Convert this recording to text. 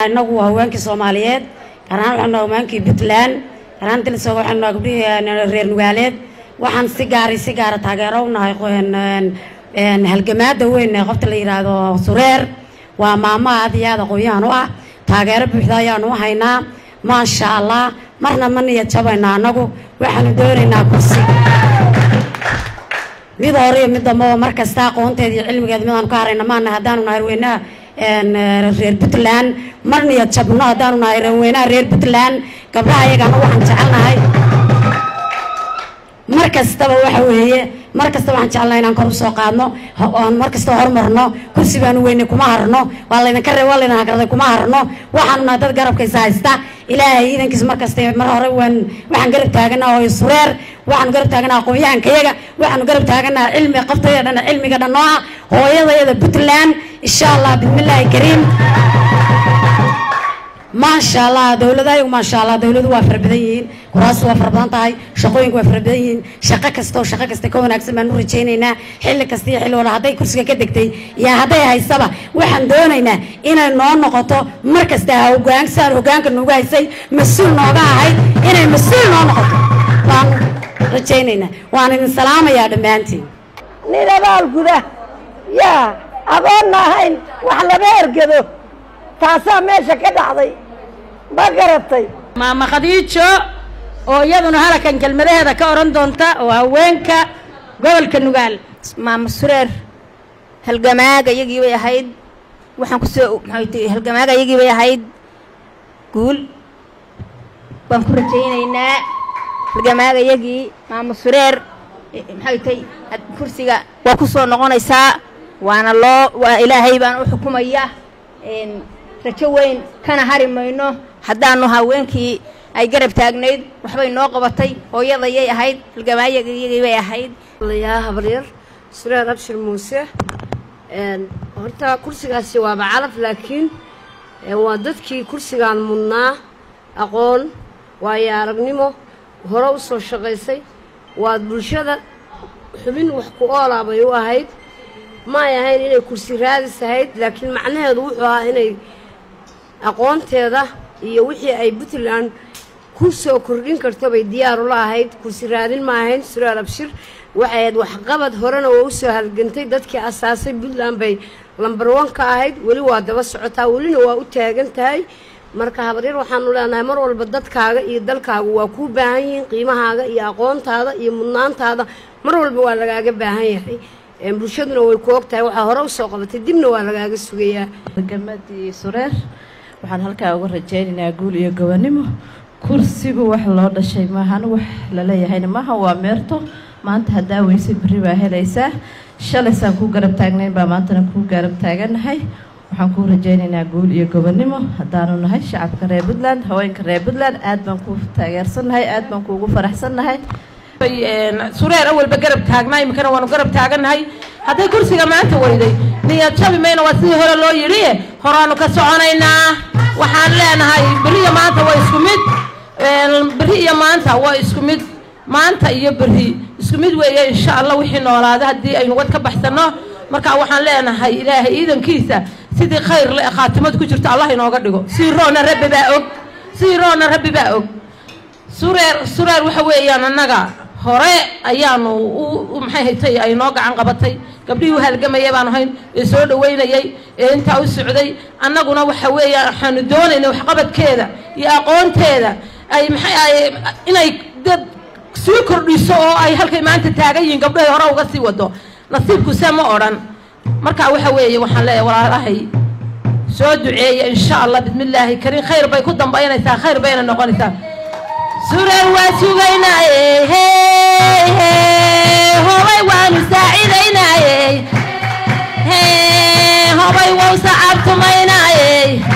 inagu waa haweenkii soomaaliyeed gaar ahaan waxaanu haweenkii puntland gaar ahaan dalisoo waxaanu gabdhihii reer nugaaleed waxaan si gaari si gaara taageero u nahay halgamaada weyn ee qofta la yidhaahdo sureer waa maamo aad iyo aad aqoon-yahan u ah taageero buuxda ayaanu u haynaa maasha allah marna ma niyad jabayna annagu waxaanu doonaynaa kursi mid hore iyo mid dambaba mar kasta aqoonteeda iyo cilmigeeda midaanu ka harayna maana haddaanu nahay haweenaha reer puntland mar niyad jabno haddaanu nahay haweenaha reer puntland gabdhaha iyagana waxaan jecelnahay mar kastaba waxa weeye mar kasta waxaan jecelnahay inaan kor usoo qaadno oon mar kasta horumarno kursi baanu weyne kuma harno waa laydinka reeb waa laydin hagarday kuma harno waxaanu nahay dad garabkaysa haysta ilaahay iidankiisa mar kasta mar hore waan waxaan garab taaganaa oo sureer waxaanu garab taaganaa aqoon-yahankayaga waxaanu garab taaganaa cilmi qaftaya dhan cilmiga dhan oo ah hooyadayada puntland insha allah bismillaahi kariim maasha allah dowladahayagu maasha allah dowladu waa fara badan yihiin kuraastu waa fara badan tahay shaqooyinku waa fara badan yihiin shaqo kasta oo shaqo kasta ka wanaagsan baan u rajaynaynaa xilli kasta iyo xilli wala hadday kursiga ka degtay iyo hadday haysaba waxaan doonaynaa inay noo noqoto mar kasta hogaansaan hogaanka noogu haysay mas-uul nooga ahayd inay mas-uul noo noqoto baan rajaynaynaa waan idin salaamayaa dhammaantiin nin abaal guda yaa adoonna ahayn wax lama ergado taasaa meesha ka dhacday ma garatay maama khadiijo oo iyaduna halakan kelmadaheeda ka odhan doonta oo haweenka gobolka nugaal maama sureer halgamaaga iyagii bay ahayd waxaan kusoo maxay tii halgamaaga iyagii bay ahayd guul waan ku rajaynaynaa halgamaaga iyagii maama sureer maxay tay kursiga waa ku soo noqonaysaa waana loo waa ilaahay baan u xukumaya rajo weyn kana hari mayno haddaanu haweenkii ay garab taagnayd waxbay noo qabatay hooyadayay ahayd halgamaayagiyagii bay ahayd yaa habaryar sureer abshir muuse horta kursigaasi waaba calaf laakiin waa dadkii kursigaan mudnaa aqoon waayo aragnimo hore u soo shaqaysay waa bulshada xubin wax ku oolaa bay u ahayd maay ahayn inay kursi raadis ahayd laakiin macnaheedu wuxuu ahaa inay aqoonteeda iyo wixii ay puntland ku soo kordhin karto bay diyaar ula ahayd kursi raadin ma ahayn sureer abshir waxay ahayd waxqabad horena waa u soo halgantay dadkii asaasay puntland bay lambar wan ka ahayd weli waa daba socotaa welina waa u taagan tahay marka habaryar waxaanu leenahay mar walba dadkaaga iyo dalkaagu waa kuu baahan yihiin qiimahaaga iyo aqoontaada iyo mudnaantaada mar walba waa lagaaga baahan yahay bulshaduna way ku og tahay waxaa hore usoo qabatay dibna waa lagaaga sugayaa gamadii sureer waxaan halkaa uga rajaynaynaa guul iyo gobonimo kursigu wax loo dhashay maahan wax laleeyahayna maaha waa meerto maanta haddaa weyse berri baa helaysaa shalaysaan kuu garab taagnayn baa maantana kuu garab taaganahay waxaan kuu rajaynaynaa guul iyo gobonimo haddaanu nahay shacabka reer puntland haweenka reer puntland aad baan kuu taageersannahay aad baan kuugu faraxsannahay sureer awalba garab taagnaa iminkana waanu garab taagannahay hadday kursiga maanta weyday niyad jabi mayna waa sidii hore loo yidhi horaanu ka soconaynaa waxaan leenahay berri iyo maanta waa isku mid berri iyo maanta waa isku mid maanta iyo berri isku mid weeye insha allah wixii noolaada haddii aynu wad ka baxsanno marka waxaan leenahay ilaahay ciidankiisa sidii khayr le khaatimad ku jirto allah inooga dhigo sii roona rabbi baa og sii roona rabbi baa og sureer sureer waxa weeyaan annaga hore ayaanu u maxay haytay ay noo gacan qabatay gabdhihii u halgamaya baanu hayn ee soo dhaweynayay ee intaa u socday annaguna waxa weeyaan waxaanu doonaynay waxqabadkeeda iyo aqoonteeda ay maxay ay inay dad sii kordhiso oo ay halkay maanta taagan yihiin gabdhahay hore uga sii wado nasiibkuse ma odhan marka waxa weeye waxaan leeyahay walaalahay soo duceeya insha allah bismillaahi kariim khayr bay ku dambaynaysaa khayr bayna noqonaysaa sureer waa sugaynaaye hey hey hobay waanu saacidaynaaye hey hobay wau sacaabtumaynaaye